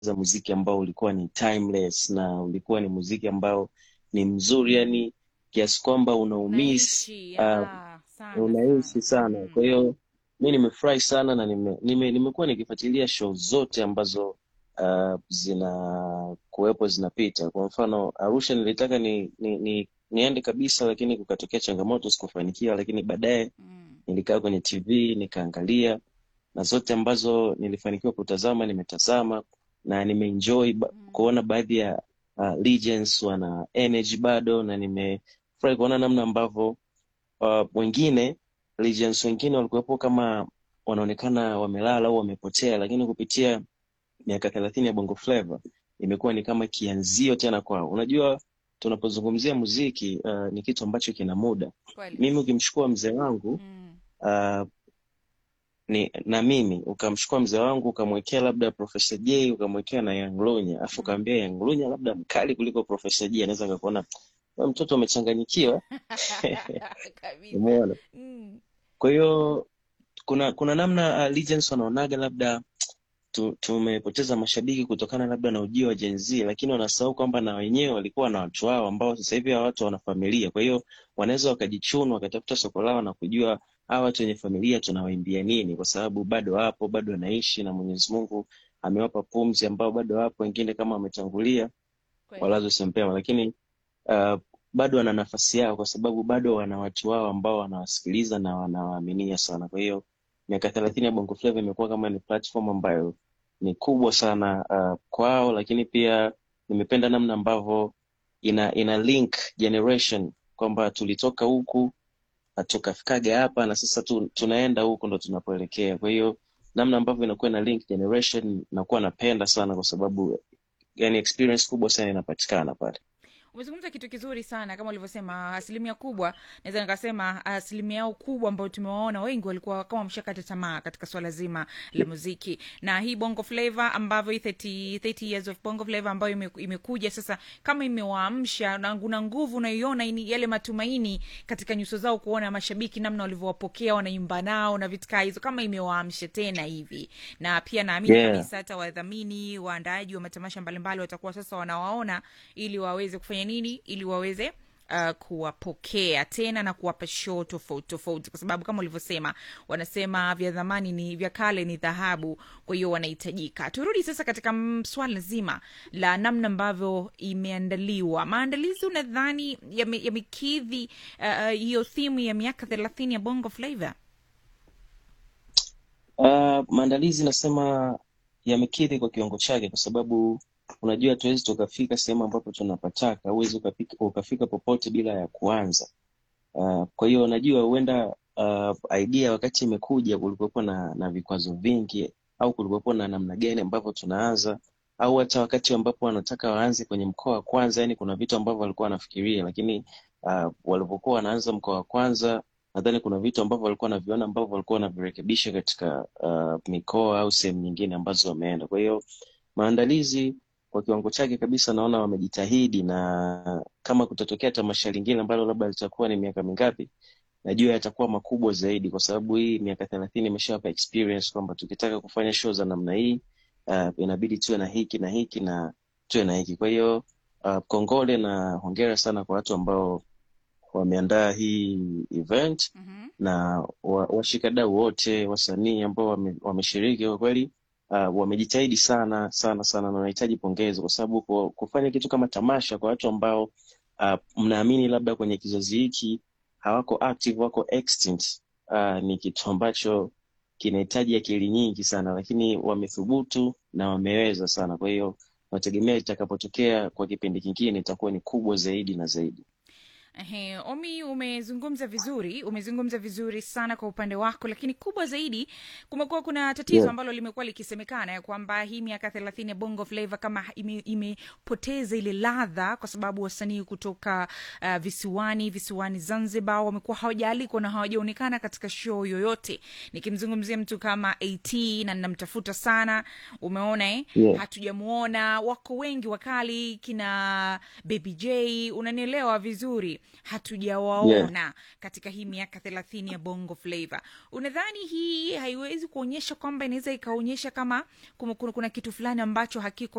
muziki ambao ulikuwa ni timeless na ulikuwa ni muziki ambao ni mzuri yani kiasi kwamba unaumiss unaishi uh, ya, sana unaishi sana sana mm. kwa hiyo mi nimefurahi sana na nime, nime, nimekuwa nikifuatilia show zote ambazo uh, zina kuwepo zinapita kwa mfano arusha nilitaka ni, ni, ni niende kabisa lakini kukatokea changamoto sikufanikiwa lakini baadaye Mm. nilikaa kwenye tv nikaangalia na zote ambazo nilifanikiwa kutazama nimetazama na nimeenjoy ba- Mm. kuona baadhi ya uh, legends wana energy bado na nimefurahi kuona namna ambavyo uh, wengine legends wengine walikuwepo kama wanaonekana wamelala au wamepotea lakini kupitia miaka thelathini ya bongo flava imekuwa ni kama kianzio tena kwao unajua tunapozungumzia muziki uh, ni kitu ambacho kina muda kweli mimi ukimchukua mzee wangu mm. uh, ni na mimi ukamchukua mzee wangu ukamwekea labda Profesa J ukamwekea na Young Lunya afu Mm. ukamwambia Young Lunya labda mkali kuliko Profesa J anaweza akakuona "Wewe mtoto umechanganyikiwa kabisa umeona mm. kwa hiyo kuna kuna namna uh, legends wanaonaga labda tu, tumepoteza mashabiki kutokana labda na ujio wa Gen Z, lakini wanasahau kwamba na wenyewe walikuwa na watu wao ambao sasa hivi hawa watu wana familia. Kwa hiyo wanaweza wakajichunu wakatafuta soko lao na kujua hawa watu wenye familia tunawaimbia nini, kwa sababu bado wapo, bado wanaishi na Mwenyezi Mungu amewapa pumzi, ambao bado wapo, wengine kama wametangulia kweli walazo sempema, lakini uh, bado wana nafasi yao, kwa sababu bado wana watu wao ambao wanawasikiliza na wanawaaminia sana. Kwa hiyo miaka thelathini ya Bongo Flava imekuwa kama ni platform ambayo ni kubwa sana uh, kwao, lakini pia nimependa namna ambavyo ina ina link generation kwamba tulitoka huku na tukafikaga hapa na sasa tu, tunaenda huku ndo tunapoelekea. Kwa hiyo namna ambavyo inakuwa ina link generation nakuwa napenda sana, kwa sababu yani experience kubwa sana inapatikana pale. umezungumza kitu kizuri sana kama ulivyosema asilimia kubwa naweza nikasema asilimia yao kubwa ambayo tumewaona wengi walikuwa kama wameshakata tamaa katika swala zima la muziki na hii bongo flava ambavyo hii 30, 30 years of bongo flava ambayo ime, imekuja sasa kama imewaamsha na kuna nguvu unaiona ini- yale matumaini katika nyuso zao kuona mashabiki namna walivyowapokea wanaimba nao na vitu kaa hizo kama imewaamsha tena hivi na pia naamini Yeah. kabisa hata wadhamini waandaaji wa matamasha mbalimbali watakuwa sasa wanawaona ili waweze kufanya nini ili waweze Uh, kuwapokea tena na kuwapa show tofauti tofauti kwa sababu kama ulivyosema wanasema vya dhamani ni vya kale ni dhahabu kwa hiyo wanahitajika turudi sasa katika mm, swala zima la namna ambavyo imeandaliwa maandalizi unadhani yame- yamekidhi uh, hiyo thimu ya miaka thelathini ya bongo flava Uh, maandalizi nasema yamekidhi kwa kiwango chake, kwa sababu unajua hatuwezi tukafika sehemu ambapo tunapataka, huwezi ukafika, ukafika popote bila ya kuanza. Uh, kwa hiyo najua huenda uh, idea wakati imekuja kulikuwepo na, na vikwazo vingi au kulikuwepo na namna gani ambavyo tunaanza au hata wakati ambapo wanataka waanze kwenye mkoa wa kwanza, yani kuna vitu ambavyo walikuwa wanafikiria, lakini uh, walivyokuwa wanaanza mkoa wa kwanza nadhani kuna vitu ambavyo walikuwa wanaviona ambavyo walikuwa wanavirekebisha katika uh, mikoa au sehemu nyingine ambazo wameenda. Kwa hiyo maandalizi kwa kiwango chake kabisa naona wamejitahidi, na kama kutatokea tamasha lingine ambalo labda litakuwa ni miaka mingapi, najua yatakuwa makubwa zaidi, kwa sababu hii miaka thelathini imeshawapa experience kwamba tukitaka kufanya show za namna hii uh, inabidi tuwe na hiki na hiki na tuwe na hiki. Kwa hiyo uh, kongole na hongera sana kwa watu ambao wameandaa hii event mm-hmm. na wa- washikadau wote wasanii ambao wame- wameshiriki kwa kweli uh, wamejitahidi sana sana sana na wanahitaji pongezi kwa sababu ku- kufanya kitu kama tamasha kwa watu ambao uh, mnaamini labda kwenye kizazi hiki hawako active wako extinct uh, ni kitu ambacho kinahitaji akili nyingi sana lakini wamethubutu na wameweza sana kwa hiyo nategemea itakapotokea kwa kipindi kingine itakuwa ni kubwa zaidi na zaidi Ehe, Omi, umezungumza vizuri, umezungumza vizuri sana kwa upande wako, lakini kubwa zaidi, kumekuwa kuna tatizo yeah. ambalo limekuwa likisemekana ya kwamba hii miaka thelathini ya Bongo Flava kama ime- imepoteza ile ladha, kwa sababu wasanii kutoka uh, visiwani visiwani Zanzibar wamekuwa hawajaalikwa na hawajaonekana katika show yoyote. Nikimzungumzia mtu kama AT na namtafuta sana, umeona eh? Yeah. hatujamuona wako wengi wakali kina baby j unanielewa vizuri hatujawaona katika hii miaka thelathini ya bongo flava unadhani hii haiwezi kuonyesha kwamba inaweza ikaonyesha kama kuna, kuna, kuna kitu fulani ambacho hakiko